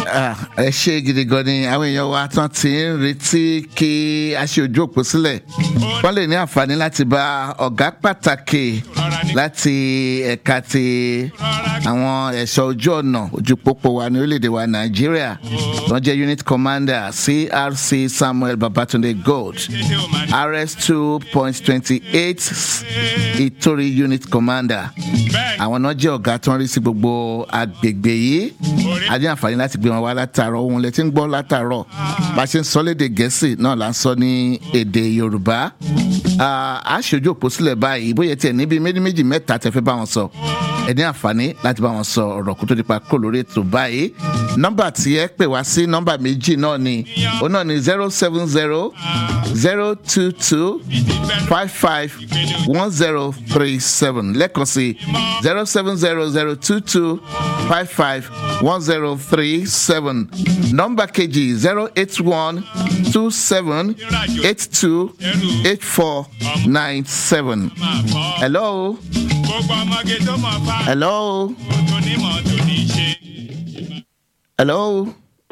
Ah, ẹ ṣe gidi gan ni àwọn èèyàn wa tán ti ń retí kí a ṣe ojú òpó sílẹ̀ wọ́n lè ní àǹfààní láti bá ọ̀gá pàtàkì láti ẹ̀ka ti àwọn ẹ̀ṣọ́ ojú ọ̀nà ojú pópó wa ní orílẹ̀-èdè wa nàìjíríà wọ́n jẹ́ unit commander crc samuel babatunde gold rs two point twenty eight ìtòrí unit commander àwọn náà jẹ́ ọ̀gá tó ń rí sí gbogbo agbègbè yìí a ní àǹfààní láti gbé wọn wá látàárọ̀ ohun lẹ ti ń gbọ́ látàárọ̀ bá a ṣe ń sọ léde gẹ̀ẹ́sì náà là ń sọ ní èdè yorùbá Ah, a ṣojú òpó sílẹ̀ báyìí bóyá tiẹ̀ níbi méjì méjì mẹ́ta tẹ fẹ́ bá wọn sọ ẹ ní àǹfààní láti bá wọn sọ ọ̀rọ̀ kó tó di pa kó lórí ètò báyìí nọ́mbà tí ẹ pè wá sí nọ́mbà méjì náà ni òun náà ni zero seven zero zero two two five five one zero three seven lẹ́ẹ̀kan sí zero seven zero zero two two five five one zero three seven nọ́mbà kejì zero eight one two seven eight two eight four nine seven. hello gbogbo ọmọge tó mọ̀ fa hello tó ní mọ̀ tó ní ṣe. hello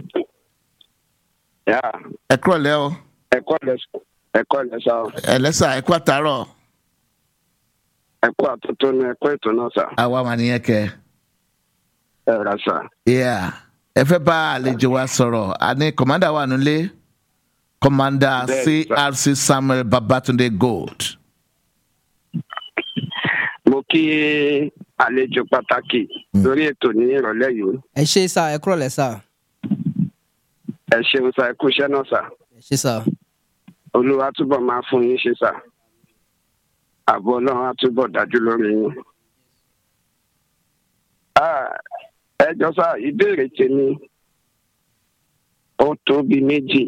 yà ẹ kúrọ̀ lẹ́ o ẹkọ lẹ ẹkọ lẹ sá o ẹ lẹ́sà ẹ kú àtàárọ̀ ẹkọ àtúntò ní ẹkọ ètò náà sá àwa mà nìyẹn kẹ ẹ rà sá yeah ẹ fẹ́ bá àlejò wa sọ̀rọ̀ àní kọ̀mándà wà nílé kọ̀mándà Bẹ́ẹ̀ni, sir. crc samuel babatunde gold mo kí àlejò pàtàkì lórí ètò ní ìrọ̀lẹ́ yìí ẹ ṣe sá ẹ kúrọ̀ lẹ́ sá ẹ ṣeun sá ẹ kú iṣẹ́ náà sá ẹ ṣe sá olúwa túbọ̀ máa fún yín ṣe sá ààbò ọlọ́run á túbọ̀ dájú lórí yín. Ah, ẹ jọ sá ìbéèrè tèmi ó tó bíi méjì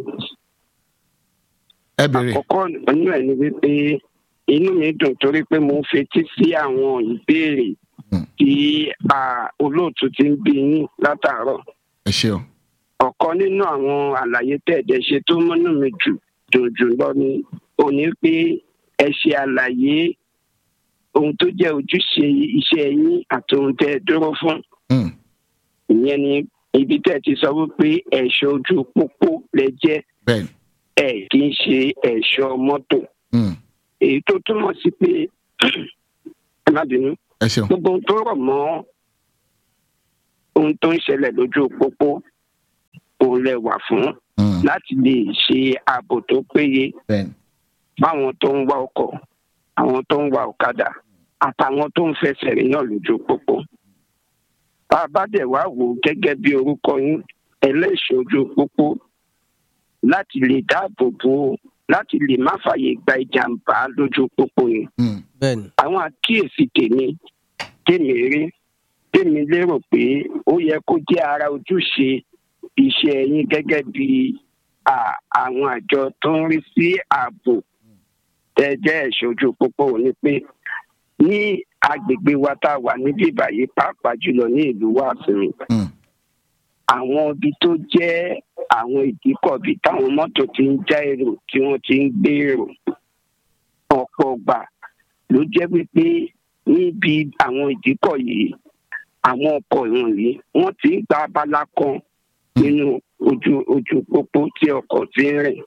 ẹ bèrè àkọ́kọ́ nínú ẹ̀ ni wípé inú mi dùn torí pé mo ń fetí sí àwọn ìbéèrè Hmm. tí ah, olóòtú ti ń bí yín látàárọ̀ ẹ ṣeun ọ̀kan nínú àwọn àlàyé tẹ̀ẹ̀dẹ̀ ṣe tó múnú mi jù dùn jù lọ ni òní pé ẹ ṣe àlàyé ohun tó jẹ́ ojúṣe iṣẹ́ yín àti ohun tẹ́ ẹ dúró fún Hmm, ìyẹn ni ibi tẹ́ ẹ ti sọ wípé ẹ̀ṣọ́ ojú pópó lẹ jẹ́ bẹ́ẹ̀ni ẹ̀ kì í ṣe ẹ̀ṣọ́ mọ́tò Hmm, èyí tó túmọ̀ sí pé ẹ má bínú ẹ ṣeun gbogbo ohun tó rọ̀ mọ́ ohun tó ń ṣẹlẹ̀ lójú pópó òun lẹ wà fún Hmm, láti lè ṣe ààbò tó péye bẹ́ẹ̀ni fáwọn tó ń wa ọkọ̀ àwọn tó ń wa ọ̀kadà àtàwọn tó ń fẹsẹ̀ rìn náà lójú pópó. bá a bá dẹ̀ wá wò ó gẹ́gẹ́ bí orúkọ yín ẹlẹ́ṣin ojú pópó láti lè dáàbò bò ó láti lè má fààyè gba ìjàmbá lójú pópó yẹn Hmm, bẹ́ẹ̀ ni àwọn àkíyèsí tèmi tèmi rí tèmi lérò pé ó yẹ kó jẹ́ ara ojúṣe iṣẹ́ yín gẹ́gẹ́ bí à, àwọn àjọ tó ń rí sí ààbò tẹ́jẹ́ ẹ̀ṣojú pópó ni pé ní agbègbè wa tá a wà níbí báyìí pàápàá jùlọ ní ìlú wàsíù hmm, àwọn ibi tó jẹ́ àwọn ìdíkọ̀ bíi táwọn mọ́tò ti ń já èrò tí wọ́n ti ń gbé èrò ọ̀pọ̀ ọgbà ló jẹ́ wípé níbi àwọn ìdíkọ̀ yìí àwọn ọkọ̀ ìwọ̀nyí wọ́n ti ń gba abala kan nínú ojú ojú pópó tí ọkọ̀ ti ń rìn.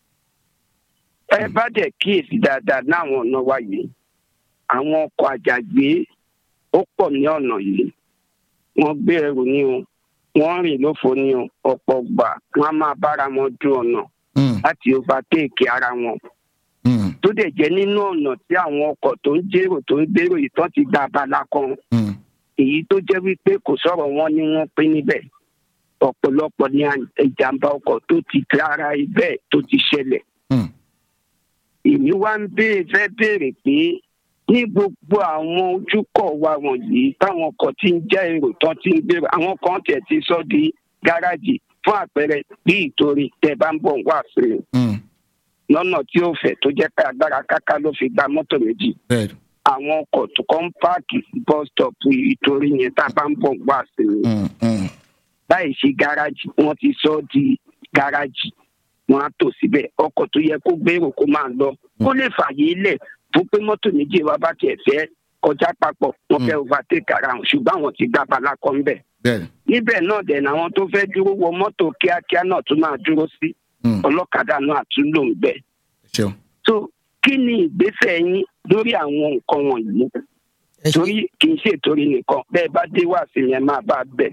ẹ bá dẹ̀ kíyèsí dáadáa láwọn ọ̀nà wa yìí àwọn ọkọ̀ àjàgbé ó pọ̀ ní ọ̀nà yìí wọ́n gbé ẹrù ní o wọ́n rìn lófo ní o ọ̀pọ̀ gbà wọ́n á máa bára wọn du ọ̀nà hmm, láti overtake ara wọn hmm, tó dẹ̀ jẹ́ nínú ọ̀nà tí àwọn ọkọ̀ tó ń jérò tó ń gbèrò yìí tán ti gba abala kan hmm, èyí tó jẹ́ wípé kò sọ̀rọ̀ wọn ni wọ́n pín níbẹ̀ ọ̀pọ̀lọpọ̀ ní à- ìjàmbá ọkọ̀ tó ti rárá ibẹ̀ tó ti ṣẹlẹ̀ hmm. èmi wá ń béèrè fẹ́ béèrè pé ní gbogbo àwọn ojúkọ̀ wa wọ̀nyí táwọn ọkọ̀ tí ń já èrò tán ti ń gbèrò àwọn kan tẹ̀ ti sọ di gáràjì fún àpẹẹrẹ bí ìtorí tẹ bá ń bọ̀ wá sí i Hmm, lọ́nà tí ó fẹ̀ tó jẹ́ pé agbára káká ló fi gba mọ́tò méjì bẹ́ẹ̀ni àwọn ọkọ̀ tó kọ́ ń páàkì sí bus stop ìtorí yẹn tá a bá ń bọ̀ wá sí i Hmm, hmm, láì ṣe gáràjì wọ́n ti sọ ọ́ di gáràjì wọ́n á tò síbẹ̀ ọkọ̀ tó yẹ kó gbèrò kó máa lọ kó lè fààyè lẹ̀ fún pé mọ́tò méjì wa bá tiẹ̀ fẹ́ kọjá papọ̀ wọ́n fẹ́ overtake ara wọn ṣùgbọ́n àwọn ti gbá bala kan bẹ̀ bẹ́ẹ̀ni níbẹ̀ náà dẹ̀ làwọn tó fẹ́ dúró wọ mọ́tò kíákíá náà tún máa dúró sí Mm. ọlọ́kadà náà tún lò ń bẹ̀. ẹ ṣeun so kí ni ìgbésẹ̀ yín lórí àwọn nǹkan wọ̀nyí ẹ ṣe torí kì í ṣe torí nìkan bẹ́ẹ̀ bá dé wá sí yẹn máa bá a bẹ̀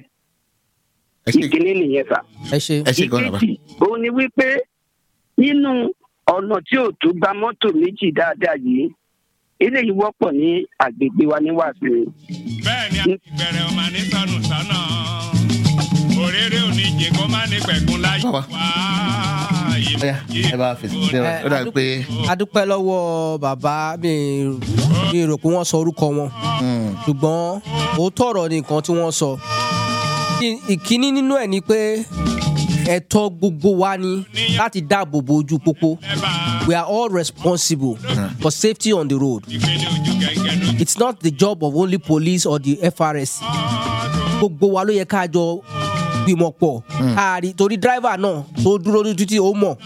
ẹ ṣe ìkíní nìyẹn sà. ẹ ṣe ẹ ṣe gan bàbá ìkejì òun ni wípé nínú ọ̀nà tí ò tó gba mọ́tò méjì dáadáa yìí eléyìí wọ́pọ̀ ní àgbègbè wa ní wàásù bẹ́ẹ̀ ni a ti bẹ̀rẹ̀ ọmọ ní sọnù sọ́nà òréré òní jẹ kó má ní pẹ̀kun láyé Bàbá. wá ọyá ẹ bá fèsì sí Ẹ, ọ ó dàbí pé a dúpẹ́ lọ́wọ́ bàbá mi mi rò pé wọ́n sọ orúkọ wọn mm, ṣùgbọ́n òótọ́ ọ̀rọ̀ ni nǹkan tí wọ́n sọ Kí- ìkíní nínú ẹ̀ ni pé ẹ̀tọ́ gbogbo wa ni láti dáàbò bo ojú pópó we are all responsible for safety on the road ìpele ojú gẹ́gẹ́ lójú. it's not the job of only police or the FRS gbogbo wa ló yẹ ká jọ gbìmọ̀ pọ̀ káàrí torí driver náà tó dúró ní títí ó mọ̀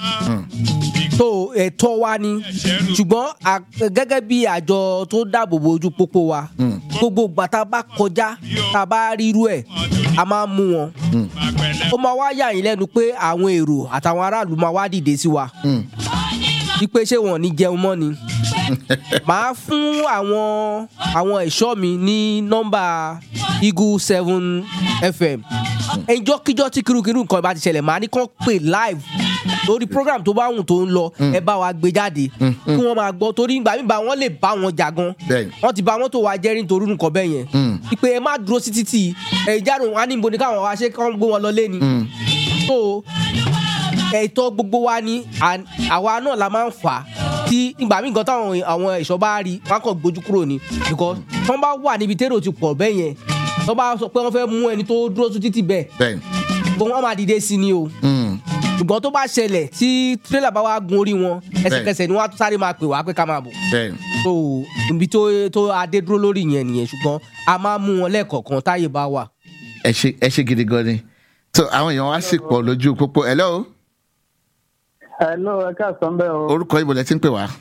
tó ẹ̀tọ́ wa ni ṣùgbọ́n à- gẹ́gẹ́ bí àjọ tó dáàbò bo ojú pópó wa gbogbo ìgbà tá a bá kọjá tá a bá rí irú ẹ̀ a máa ń mú wọn àpẹẹlẹ ó máa wá yà yín lẹ́nu pé àwọn èrò àtàwọn aráàlú máa wá dìde sí wa mm, wípé ṣé wọn ò ní jẹun mọ́ ni màá fún àwọn àwọn ẹ̀ṣọ́ mi ní nọ́mbà eagle seven fm ẹjọ́kíjọ́ tí kirúkirú nǹkan bá ti ṣẹlẹ̀ màá ní kàn pè live lórí program tó bá wùn tó ń lọ ẹ bá wa gbé jáde kí wọ́n máa gbọ́ torí ìgbà míì bá wọn lè bá wọn jà gan Bẹ́ẹ̀ni. wọ́n ti bá wọn tó wa jẹ́rìí nítorí nǹkan bẹ́ẹ̀ yẹn Mm. ìpè ẹ má dúró sí títì ẹ ìjánu wọn á ní ibo ni káwọn wá ṣe kán gbé wọn lọ lé ni mm, so ẹ̀tọ́ gbogbo wa ni and àwa náà la máa ń fà á tí ìgbà míì gan táwọn àwọn ẹ̀ṣọ́ bá rí wọn á kàn gbójú kúrò ni because tọ́ bá wà níbi tẹ́rọ ti pọ̀ bẹ́ẹ̀ yẹn tọ́ bá sọ pé wọ́n fẹ́ mú ẹni tó dúró sí títì bẹ́ẹ̀ bẹ́ẹ̀ni gbogbo wọn máa dìde sí ni o mm, ṣùgbọ́n tó bá ṣẹlẹ̀ tí tírélà bá wá gun orí wọn ẹsẹ̀kẹsẹ̀ ni wọ́n á tún sáré máa pè wá pé ká máa bọ̀ bẹ́ẹ̀ni so ibi tó tó adé dúró lórí yẹn nìyẹn ṣùgbọ́n a máa mú wọn lẹ́ẹ̀kọ̀ọ̀kan táyè bá wà. ẹ ṣe ẹ ṣe gidi gan ni so àwọn èèyàn wá sì pọ̀ lójú pópó hello Hello, ẹ káàsán bẹ́ẹ̀ o. orúkọ ibo lẹ ti ń pè wá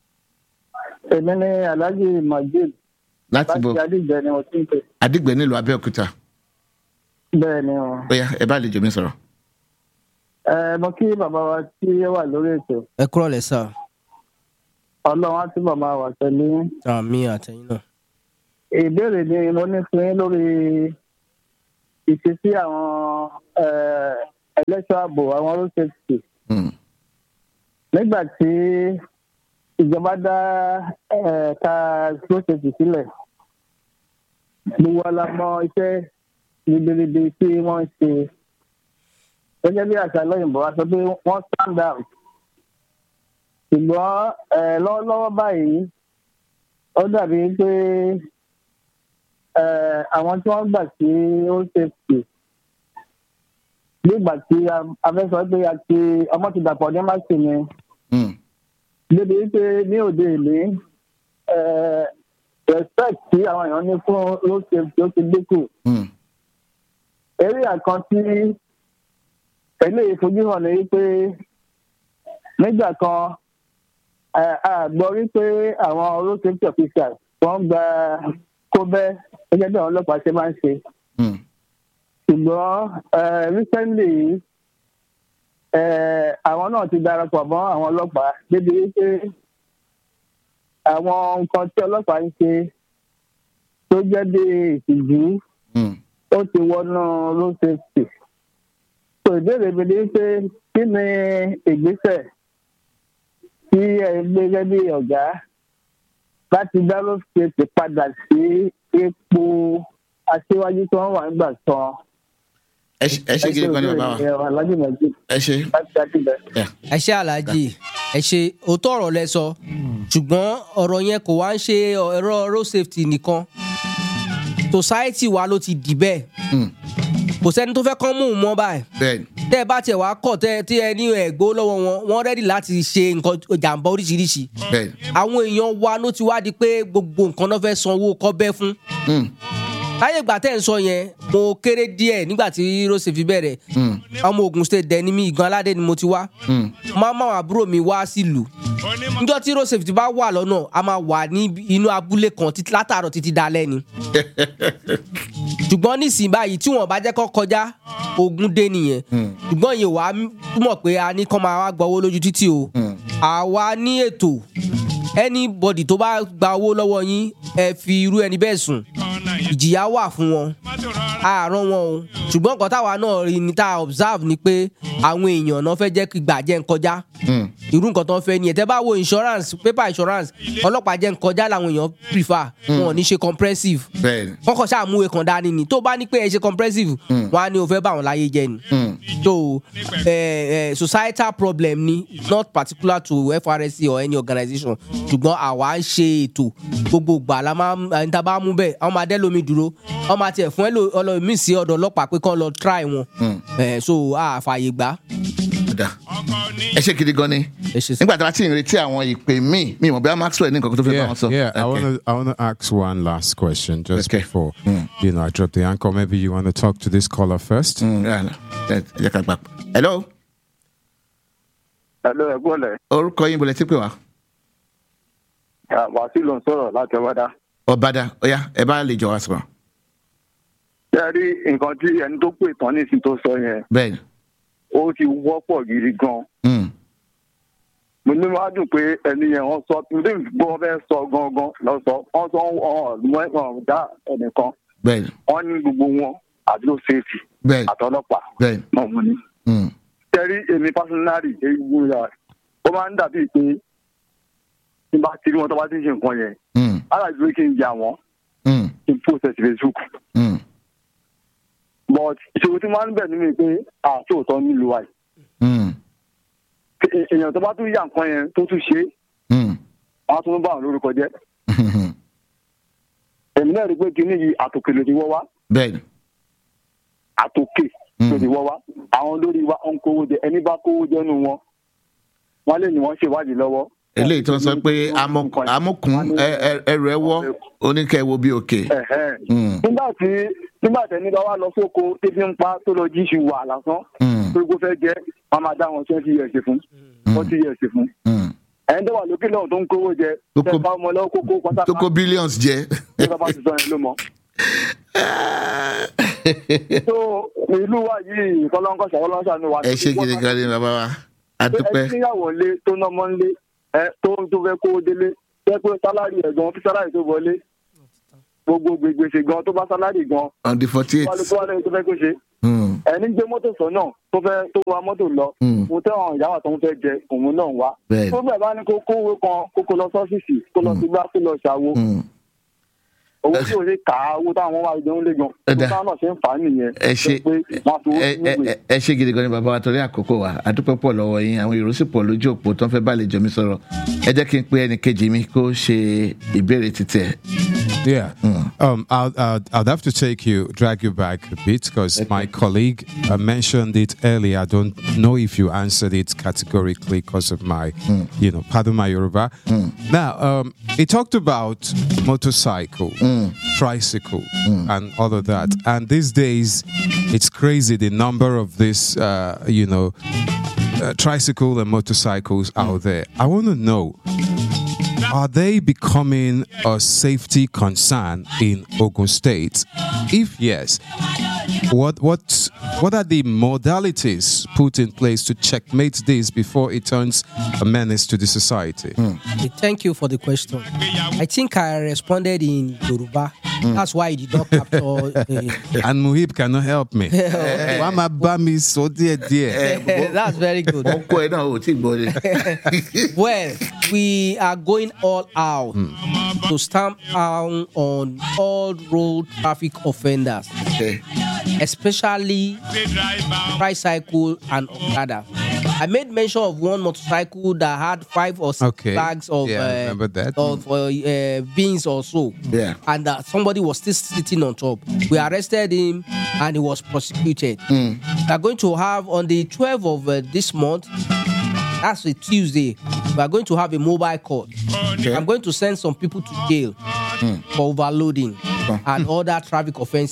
Èmi ní Alhaji Majid láti bo láti Adíjẹ ni mo ti ń pè. Àdìgbẹ nílùú Abẹ́òkúta Bẹ́ẹ̀ ni o. ó yá ẹ bá lè jò mí sọ̀rọ̀ Ẹ mo kí bàbá wa tí ó wà lórí ètò. ẹ kúrọ̀ lẹ̀ sà Ọlọ́run á túbọ̀ máa wà pẹ̀lú yín. àmì àtẹ̀yìn náà. Ìbéèrè ni mo ní fún yín lórí ìṣesí àwọn eh, ẹlẹ́ṣọ́ ààbò àwọn road safety. Mm, Nígbà tí ìjọba dá ẹ̀ka road safety sílẹ̀, gbogbo wa la mọ iṣẹ́ ribiribi tí wọ́n ń ṣe. gẹ́gẹ́ bí àṣà lọ́yìnbó a sọ pé wọ́n stand out. ṣùgbọ́n eh, lọ́wọ́lọ́wọ́ báyìí ó dàbí pé eh, àwọn tí wọ́n gbà sí road safety nígbà tí a- a fẹ́ sọ pé a ti ọmọ ti dàpọ̀ ní máṣe ni mm, débi wípé ní òde ìlú eh, respect tí àwọn èèyàn ní fún road safety ó ti dínkù mm, eré àkàn tí eléyìí fojú hàn ní wípé nígbà kan eh, a gbọ́ wípé àwọn road safety officers wọ́n gba kóbẹ́ gẹ́gẹ́ bí àwọn ọlọ́pàá ṣe máa ń ṣe mm, ṣùgbọ́n eh, recently eh, àwọn náà ti darapọ̀ mọ́ àwọn ọlọ́pàá débi wípé àwọn nǹkan tí ọlọ́pàá ń ṣe tó jẹ́ bí ìtìjú mm. ó ti wọnú road safety. so ìbéèrè mi ni pé kí ni ìgbésẹ̀ tí ẹ gbé gẹ́gẹ́ bí ọ̀gá láti dá road safety padà sí ipò aṣíwájú tí wọ́n wà nígbà kan. ẹ ṣe ẹ ṣe gidi gan ni bàbá wa alájú méjì ẹ ṣe láti àdìbẹ. Yeah. ẹ ṣe aláàjì ẹ ṣe òótọ́ ọ̀rọ̀ lẹ sọ ṣùgbọ́n ọ̀rọ̀ yẹn kò wá ń ṣe ẹ̀rọ road safety nìkan society wa ló ti dì bẹ́ẹ̀ Mm, kò sẹ́ni tó fẹ́ kán mú un mọ́ báyìí bẹ́ẹ̀ni tẹ́ ẹ bá tiẹ̀ wá kọ̀ tẹ́ tí ẹ ní ẹ̀gbó lọ́wọ́ wọn wọ́n rẹ́dì láti ṣe nǹkan jàǹbá oríṣiríṣi bẹ́ẹ̀ni àwọn èèyàn wa ló ti wá di pé gbogbo nǹkan náà fẹ́ sanwó kọ́bẹ́ fún mm, láyé ìgbà tẹ́ ẹ̀ ń sọ yẹn mo kéré díẹ̀ nígbà tí road safety bẹ̀rẹ̀ mm, ọmọ Ògùn state dẹ̀ ni mí ìgan aládé ni mo ti wá mm, máa máa àwọn àbúrò mi wá sílùú onímọ̀ níjọ́ tí road safety bá wà lọ́nà a máa wà ní inú abúlé kan títí látàárọ̀ títí dalẹ́ ni ṣùgbọ́n nísìnyí báyìí tí wọ́n bá jẹ́ kọ́ kọjá ogun dé nìyẹn ṣùgbọ́n ìyẹn wàá túmọ̀ pé a ní kọ́ máa wá gbọ́ owó lójú títì o àwa ní ètò anybody tó bá gba owó lọ́wọ́ yín ẹ fi irú ẹni bẹ́ẹ̀ sùn ìjìyà wà fún wọn àárọ̀ wọn o ṣùgbọ́n nǹkan táwa náà rí ni tá a observe ni pé àwọn èèyàn náà fẹ́ jẹ́ kí gbàjẹ́ ń kọjá irú nǹkan tó ń fẹ́ ni ẹ̀ tẹ́ bá wo insurance paper insurance ọlọ́pàá jẹ́ ń kọjá làwọn èèyàn prefer wọn ò ní ṣe comprehensive bẹ́ẹ̀ ni. wọn kàn ṣáà mú ìwé kan dání ni tó bá ní pé ẹ ṣe comprehensive wọn á ní o fẹ́ bá wọn láyé jẹ ni so eh, eh, societal problem ni not particular to FRSC or any organisation ṣùgbọ́n àwa ń ṣe ètò gbogbo ìgbà la máa ń ẹni tá a bá mú bẹ́ẹ̀ àwọn máa dẹ́ lómi dúró wọ́n máa tiẹ̀ fún ẹlòmíì sí ọ̀dọ̀ ọlọ́pàá pé kán lọ try wọn Eh, so a fààyè gbà. Ọ̀dà. ẹ ṣe gidi gan ni Ẹ ṣé sir. nígbà tí a ti ń retí àwọn ìpè míì mi ò mọ̀ bí a Maxwell ní nǹkan tó fẹ́ bá Yeah, wọn sọ. yeah. I Okay. want to I want to ask one last question just Okay. before you know I drop the anchor. Maybe you want to talk to this caller first. Mm, yeah, ẹ jẹ́ ká gbà. hello Hello, ẹ̀gbọ́n lẹ̀. orúkọ yín bọ̀lẹ̀ tí pè wá. Wàásù ló ń sọ̀rọ̀ láti ọwọ́dá. ọ̀bàdà ọ̀yá ẹ bá lè jọ wá sọ̀rọ̀. Ṣé ẹ rí nǹkan tí ẹni tó pè tán nísìnyí tó sọ yẹn? bẹ́ẹ̀ ni. Ó ti wọ́pọ̀ gidi gan. Mm, Mo ní wá dùn pé ẹni yẹn wọ́n sọ mo ní gbọ́ wọn fẹ́ sọ gangan lọ sọ. Wọ́n sọ ọ̀hún ọ̀hún dá ẹnìkan. bẹ́ẹ̀ ni. Wọ́n ní gbogbo wọn àdúró ṣèèfì bẹ́ẹ̀ ni. àtọlọ́pàá bẹ́ẹ̀ ni. náà mo ní. Mm, Ṣé ẹ rí èmi pásínárì ewu ya ó máa ń dàbí pé tí n bá ti rí wọn tó bá ti ń ṣe nǹkan yẹn. mm, Aláàjúwé kí n yà wọ́n mm, kí n post Facebook. mm, but ìṣòro tí máa ń bẹ̀ nínú pé àtòótọ́ nílùú wa yìí mm, È- èèyàn tó bá tún yà nǹkan yẹn tó tún ṣe é mm, wọn á tún bá àwọn lórúkọ jẹ́ mm. èmi náà rí i pé kinní yìí àtòkè ló ti wọ́ wá bẹ́ẹ̀ ni. àtòkè ló ti wọ́ wá àwọn lórí wa ń kówó jẹ ẹni bá kówó jẹ nù wọn wọn lè ní wọn ṣèwádìí lọ́wọ́. eléyìí tó ń sọ pé amọ̀kùn amọ̀kùn ẹ- ẹ- ẹrù ẹ wọ́ oníkẹ́wò bí òkè. Ẹ̀hẹ́n. Mm, nígbà tí nígbà tẹni bá wà lọ sóko títí ń pa tó lọ jíṣu wà lásán mm, tó gbó fẹ́ jẹ́ wọn máa dá wọn twenty years fún forty years fún mm. ẹni tó wà lókè lọ́hùn tó ń kówó jẹ Tó kó- tẹ bá ọmọ lọ́wọ́ kókó pátápátá tó kó billions jẹ. tó bá bá ti sọ yẹn ló mọ̀. tó ìlú wa yìí kọlọ́ńkọ́ ṣàkọlọ́ńṣà ni wà. ẹ ṣe gidi gan ni bàbá wa a pé dúpẹ́. ẹni níyàwó lé tó nọmọ ńlé ẹ tó tó fẹ́ kó délé jẹ́ pé sálárì ẹ̀ gan tí sálárì tó wọlé gbogbo gbègbèsè gan tó bá sálárì gan on the forty eight. wálé tó wálé tó fẹ́ kó ṣe ẹni gbé mọ́tò sọ́nà tó fẹ́ tó wa mọ́tò lọ Mm. mo tẹ́ àwọn ìyáwó tó ń fẹ́ jẹ òun náà wá Bẹ́ẹ̀ni. tó bẹ̀ bá ní kó kówó kan kó kó lọ sọ́fíìsì kó lọ sí gbá kó lọ ṣàwo owó tí o ṣe kà á owó táwọn wá jẹun lé gan Ẹ dá. tó táwọn náà ṣe ń fà á nìyẹn ẹ ṣe pé wọn fi owó ẹ sínú ẹ- ìwé ẹ- ẹ ṣe gidi gan ni bàbá wa torí àkókò wa a dúpẹ́ pọ̀ lọ́wọ́ yín àwọn èrò sì pọ̀ lójú òpó tó ń fẹ́ bá lè jọ mi sọ̀rọ̀ ẹ jẹ́ kí n pe ẹnì kejì mi kó ṣe ìbéèrè títí ẹ̀. Yeah. Um, I'll, I'll, I'll have to take you, drag you back a bit because my colleague uh, mentioned it earlier. I don't know if you answered it categorically because of my, you know, pardon my Yoruba. Now, um, he talked about motorcycle, tricycle, and all of that. And these days, it's crazy the number of this, uh, you know, uh, tricycle and motorcycles out there. I want to know are they becoming a safety concern in Ogun State? If yes, what what what are the modalities put in place to checkmate this before it turns a menace to the society? Okay, Thank you for the question. I think I responded in Yoruba. That's why you did not capture. Uh, And Muhib cannot help me. Wama bami so dear dear. that's very good. ọkọ ẹ náà ò tí ì gbọ́ ni. Well, we are going all out to stamp down on all road traffic offenders, Okay. especially tricycle and Okada. I made mention of one motorcycle that had five or six Okay. bags of Yeah, I uh, remember that. of uh, uh, beans or so. Yeah. And that somebody was still sitting on top. We arrested him and he was prosecuted. We are going to have on the 12th of uh, this month. That's a Tuesday. We are going to have a mobile court. I'm going to send some people to jail for overloading and other traffic offenses.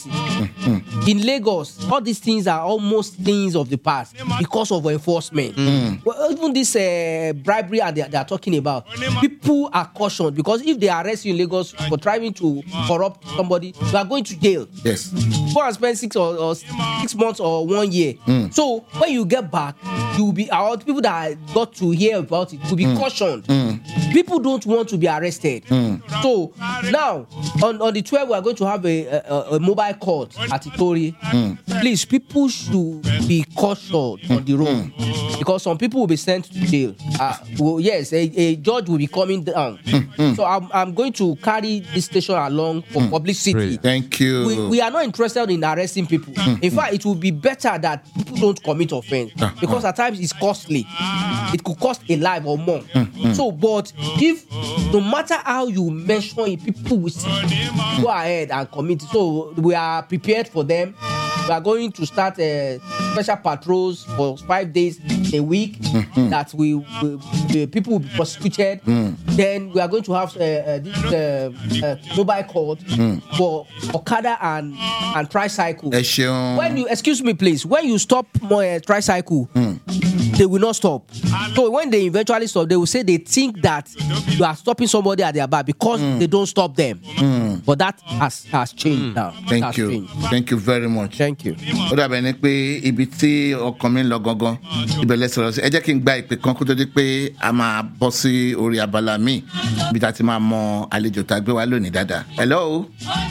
In Lagos, all these things are almost things of the past because of enforcement. Well, even this uh, bribery and they, they are talking about, people are cautioned because if they arrest you in Lagos for trying to corrupt somebody, you are going to jail. yes Go and spend six or, or six months or one year. So when you get back, you will be our people that got to hear about it will be cautioned. People don't want to be arrested. So now on, on the 12th, we are going to have a, a, a mobile court at Itori. Please, people should be cautioned on the road because some people will be sent to jail. Uh, well, yes, a, a judge will be coming down. So I'm, I'm going to carry this station along for publicity Brilliant. thank you we, we are not interested in arresting people. In fact, it will be better that people don't commit offense because at times it's costly. It could cost a life or more. So, but if no matter how you mention it, people will still go ahead and commit. So we are prepared for them. We are going to start uh, special patrols for five days a week that we, we, the people will be prosecuted. Then we are going to have uh, uh, this uh, uh, mobile court for Okada and and tricycle. ẹ ṣeun When you excuse me, please, when you stop uh, tricycle, they will not stop. So when they eventually stop, they will say they think that you are stopping somebody at their back because they don't stop them. But that has has changed now. It thank has you changed. thank you very much. Thank you. ó dàbẹ̀ ni pé ibi tí ọkàn mi ń lọ gangan ibẹ̀ lẹ sọ̀rọ̀ sí ẹ jẹ́ kí n gba ìpè kan kó tó di pé a máa bọ́ sí orí abala míì ibi tá a ti máa mọ àlejò tá a gbé wá lónìí dáadáa. hello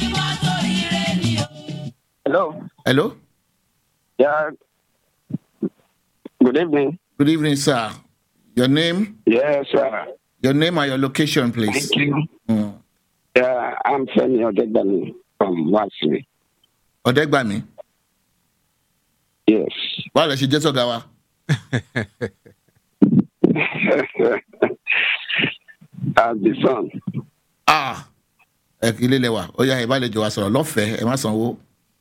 hello hello yeah good evening good evening sir your name yes sir your name and your location please. thank you Mm. yeah i'm femi odegbami from wasiri ọ̀dẹ́gbàmí yes báwo lẹ ṣe jẹ́ sọ̀gá wa. as the son ah ẹ kí ilé lẹwà ó yá ìbálẹ̀jọ wa sọ̀rọ̀ lọ́fẹ̀ẹ́ ẹ má sanwó.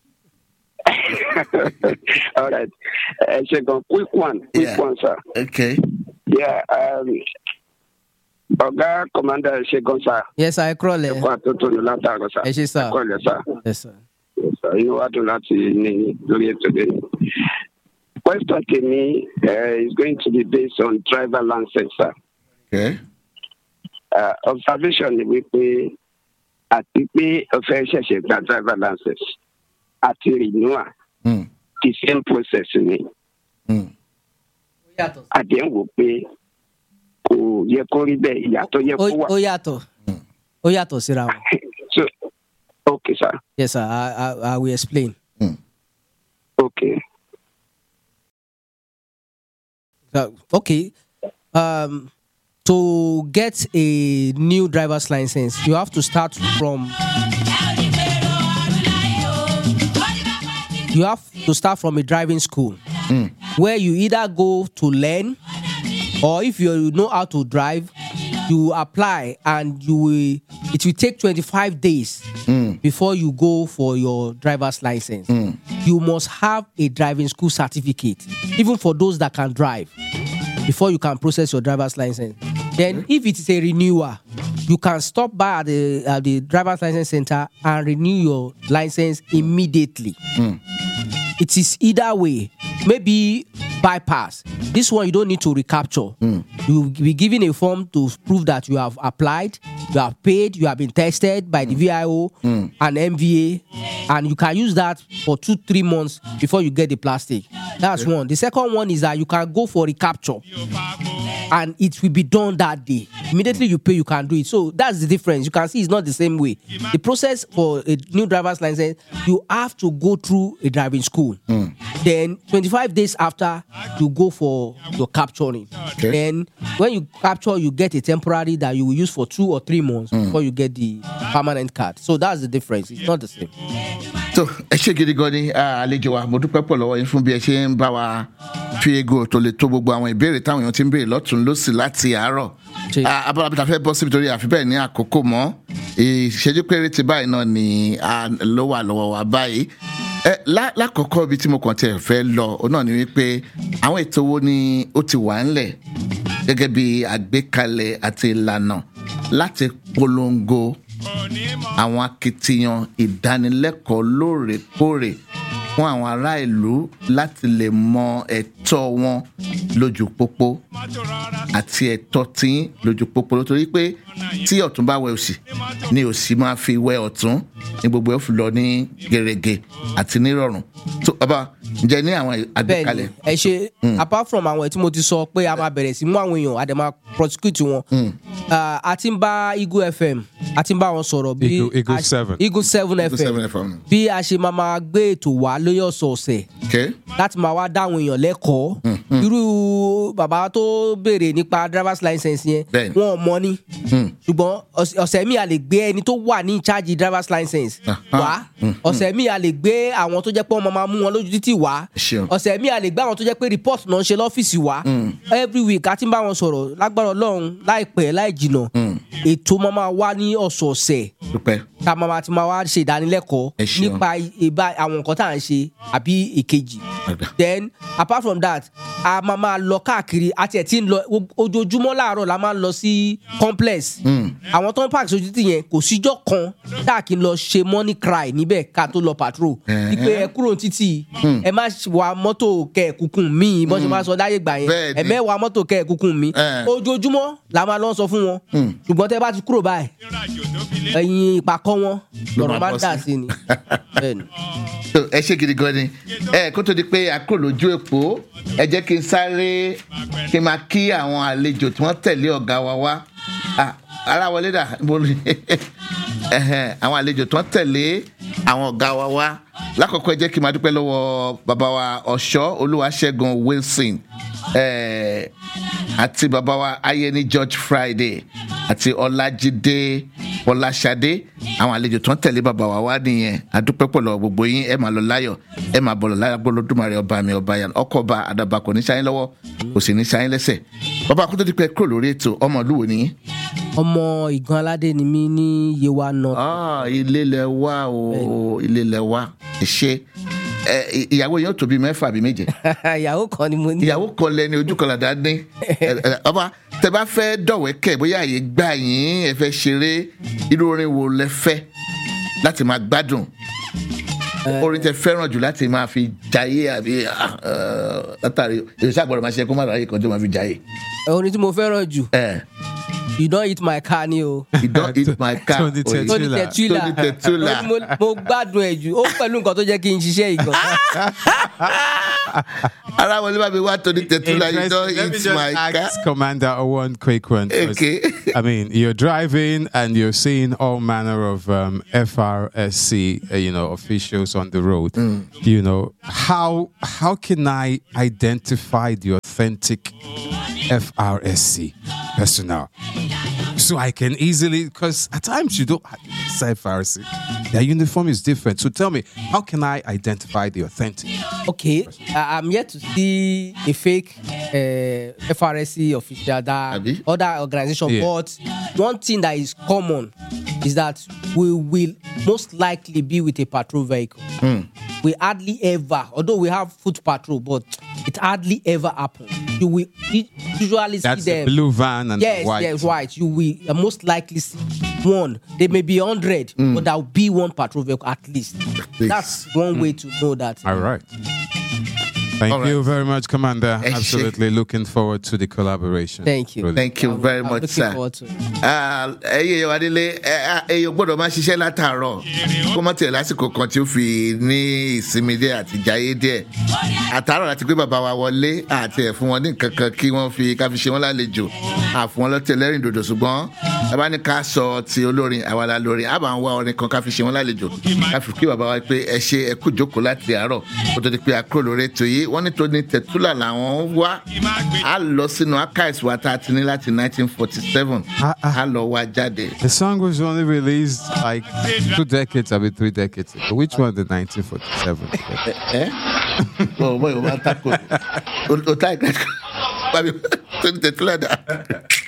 all right uh, second quick one quick Yeah. one sir okay yeah um oga commander segun sir Yes, I crawl. ẹkọ àtúntò ní látàrọ sir Ẹ ṣé, sir. ẹkọ ilẹ sir. Yes, sir. Yes, sir. inú wa dùn láti ní lórí ètò lẹ́nu. question tèmi uh, is going to be based on driver license sir. okay Uh, observation ni wípé àti pé ọ̀fẹ́ ṣẹ̀ṣẹ̀ gba driver license àti renewal mm. the same process ni Mm. àdéhùn wò pé kò yẹ kó rí bẹ́ẹ̀ ìyàtọ̀ yẹ kó Ó wà. ó yàtọ̀. Ó yàtọ̀ síra wọn. so okay sir Yes, sir. I, I, I will explain. okay Uh, okay. Um, to get a new driver's license, you have to start from. You have to start from a driving school, where you either go to learn, or if you know how to drive, you apply and you will. It will take twenty five days before you go for your driver's license. You must have a driving school certificate, even for those that can drive before you can process your driver's license. Then, if it is a renewal, you can stop by at the, at the driver's license center and renew your license immediately. It is either way. Maybe bypass. This one you don't need to recapture. You will be given a form to prove that you have applied, you have paid, you have been tested by the VIO and MVA, and you can use that for two, three months before you get the plastic. That's one. The second one is that you can go for recapture and it will be done that day. Immediately you pay, you can do it. So that's the difference. You can see it's not the same way. The process for a new driver's license, you have to go through a driving school. Then 25 days after, you go for your capturing. Okay. Then when you capture, you get a temporary that you will use for two or three months before you get the permanent card. So that's the difference. It's not the same. tó ẹ ṣe gidi gan ni ah, àlejò wa mo dúpẹ́ pọ̀ lọ́wọ́ yín fún bí ẹ ṣe ń bá wa fi ego tó lè tó gbogbo àwọn ìbéèrè táwọn èèyàn ti ń béèrè lọ́tún lọ́sì láti àárọ̀ Ṣe- Ah, abala bí ta fẹ́ bọ́ síbi torí àfi bẹ́ẹ̀ ní àkókò mọ́ ìṣẹ́jú péréte báyìí náà ni a ló wà lọ́wọ́ wa báyìí ẹ lá- lákọ̀ọ́kọ́ ibi tí mo kàn tiẹ̀ fẹ́ lọ òun náà ni wípé àwọn ètò wo ni ó ti wà ńlẹ̀ gẹ́gẹ́ bí àgbékalẹ̀ àti ìlànà láti polongo àwọn akitiyan ìdánilẹ́kọ̀ọ́ lóòrèkóòrè fún àwọn ará ìlú láti lè mọ ẹ̀tọ́ wọn lójú pópó àti ẹ̀tọ́ tí lójú pópó nítorí pé tí ọ̀tún bá wẹ òsì ni òsì máa fi wẹ ọ̀tún ní gbogbo ẹ̀ fi lọ ní gèrègè àti nírọ̀rùn tó bàbá ǹjẹ́ ní àwọn bẹ́ẹ̀ni àgbékalẹ̀ ẹ ṣe apart from àwọn tí mo ti sọ pé a máa bẹ̀rẹ̀ sí mú àwọn èèyàn a dẹ̀ máa prosecute wọn Ah, a ti ń bá eagle fm a ti ń bá wọn sọ̀rọ̀ bí Eagle- Eagle a- 7. eagle seven seven fm FM. bí a ṣe máa máa gbé ètò wá lóyè ọ̀sọ̀ọ̀sẹ̀ okay? láti máa wá dá àwọn èèyàn lẹ́kọ̀ọ́ irú bàbá tó béèrè nípa driver's license yẹn Bẹ́ẹ̀ni. wọn ò mọ ní ṣùgbọ́n ọ̀sẹ̀- ọ̀sẹ̀ mi a lè gbé ẹni tó wà ní ìcháàjì driver's license wá ọ̀sẹ̀ mi a lè gbé àwọn tó jẹ́ pé wọ́n máa mú wọn lójú títì wá Ṣeun. ọ̀sẹ̀ mi a lè gbé àwọn tó jẹ́ pé report náà ń ṣe lọ́fíìsì wá every week a ti ń bá wọn sọ̀rọ̀ lágbára ọlọ́run láìpẹ́ láì jìnà ètò máa máa wá ní ọ̀sọ̀ọ̀sẹ̀ dúpẹ́ ká máa máa ti máa wá ṣe ìdánilẹ́kọ̀ọ́ Ẹ ṣeun. nípa ìbá àwọn nǹkan tá à ń ṣe àbí ìkejì Ọ̀dà. then apart from that a máa máa lọ káàkiri àti ẹ̀ tí ń lọ ojoojúmọ́ láàárọ̀ la máa ń lọ sí complex àwọn tó ń park sójú tì yẹn kò síjọ́ kan tá a kì í lọ ṣe money cry níbẹ̀ ká tó lọ patrol Ẹ̀hẹ́n. wípé ẹ kúrò títì ẹ má wa mọ́tò kẹ̀kúkún mi bọ́n ṣe máa sọ láyé gbà yẹn Bẹ́ẹ̀ni. ẹ mẹ́wàá mọ́tò kẹ̀kúkún mi Ẹ̀. ojoojúmọ́ la máa lọ sọ fún wọn ṣùgbọ́n tẹ́ bá ti kúrò báyìí ẹyin ìpàkọ́ wọn Ló lọ́rọ̀ máa máa bọ́ ń dà sí. sí ni bẹ́ẹ̀ni. So, ẹ ṣe gidi gan ni ẹ kó tó di pé a kúrò lójú èpò ẹ jẹ́ kí n sáré kí n máa kí àwọn àlejò tí wọ́n tẹ̀lé ọ̀gá wa wá Ah, ara wọlé dà mo rí Ẹhẹ́n, àwọn àlejò tí wọ́n tẹ̀lé àwọn ọ̀gá wa wá lákọ̀ọ́kọ́ ẹ jẹ́ kí n máa dúpẹ́ lọ́wọ́ bàbá wa ọ̀ṣọ́ olúwaṣẹ́gun wilson eh, àti bàbá wa ayẹni george friday àti ọlájídé ọláṣadé àwọn àlejò tó ń tẹ̀lé bàbá wa wá nìyẹn àdúpẹ́ pọ̀ lọ́wọ́ gbogbo yín ẹ máa lọ láyọ̀ ẹ máa bọ̀ lọ láyọ̀ gbọ́dọ̀dúnmọ̀rẹ́ ọba mi ọba yàn ọkọ̀ ọba àdàbà kò ní sáyín lọ́wọ́ kò sì ní sáyín lẹ́sẹ̀ bàbá akúndó dípẹ́ kúrò lórí ètò ọmọ ìlú wo nìyí. ọmọ ìgan aládé ni mí ní yewa north Ah, ilé lẹ wá o ilé lẹ wá ẹ ṣe ẹ ìyàwó yẹn ó tóbi mẹ́fà àbí méje ìyàwó kan ni mo ní. ìyàwó kan lẹni ojú kan làdá ní Ẹ, ẹ, ọba tẹ bá fẹ́ dọ̀wẹ́kẹ̀ bóyá àyè gbà yín ẹ fẹ́ ṣeré irú orin wo lẹ fẹ́ láti máa gbádùn orin tẹ fẹ́ràn jù láti máa fi jayé àbí ah, eh, látàrí èyí àgbọ̀dọ̀ máa ṣe kó má ráyè kan tó máa fi jayé. orin tí mo fẹ́ràn jù ẹ you don hit my car ni o. you don eat my car Tony oye. Tony Tula. Tetula Tony Tetula. Orin mo- mo gbádùn ẹ̀ jù ó pẹ̀lú nǹkan tó jẹ́ kí n ṣiṣẹ́ ìgan. ara wọlé bá mi wá Tony Tetula you don Interesting. Let me eat just my car. ask Commander one quick one. 'cause, Okay. I mean, you're driving and you're seeing all manner of um, FRSC, uh, you know, officials on the road. You know, how how can I identify the authentic FRSC personnel? So I can easily, because at times you don't say FRSC, their uniform is different. So tell me, how can I identify the authentic? okay I- i'm yet to see a fake uh, FRSC official that Abi? other organization Yeah. but one thing that is common is that we will most likely be with a patrol vehicle. We hardly ever, although we have foot patrol, but it hardly ever happens. You will u- usually That's see the them. blue van and yes, the white. yes, white. You will uh, most likely see one. There may be hundred, but there will be one patrol vehicle at least. least. That's one way to know that. All right. Thank All you right. very much, Commander. Ẹ ṣé. Absolutely looking forward to the collaboration. Thank you. Really. thank you very I'm much looking sir. forward to it. Ah, ẹyẹ wa délé ẹyẹ gbọ́dọ̀ máa ṣiṣẹ́ látàárọ̀ kó mọ tiẹ̀ lásìkò kan tí ó fi ní ìsinmi díẹ̀ àti jayé díẹ̀ àtàárọ̀ láti gbé bàbá wa wọlé àti ẹ̀ fún wọn ní nǹkan kan kí wọ́n fi ká fi ṣe wọ́n lálejò àfún wọn lọ́tẹ̀ lẹ́rìn dòdò ṣùgbọ́n bàbá ní ká sọ ti olórin àwa la lórin àbá ń wá orin kan ká fi ṣe wọ́n lálejò ká fi kí bàbá wa pé ẹ ṣe ẹ kú jókòó láti àárọ̀ kó tó di pé a kúrò lórí ètò yìí wọ́n ní Tony Tetula làwọn wá a lọ sínú archives wa tá a ti ní láti 1947 Ah, ah. a lọ wá jáde. The song was only released like two decades, I mean three decades ago. Which one? The 1947. ẹ ọ bọ ìwọ máa ń takò o ta ìgbà kan bàbá Tony Tetula dà.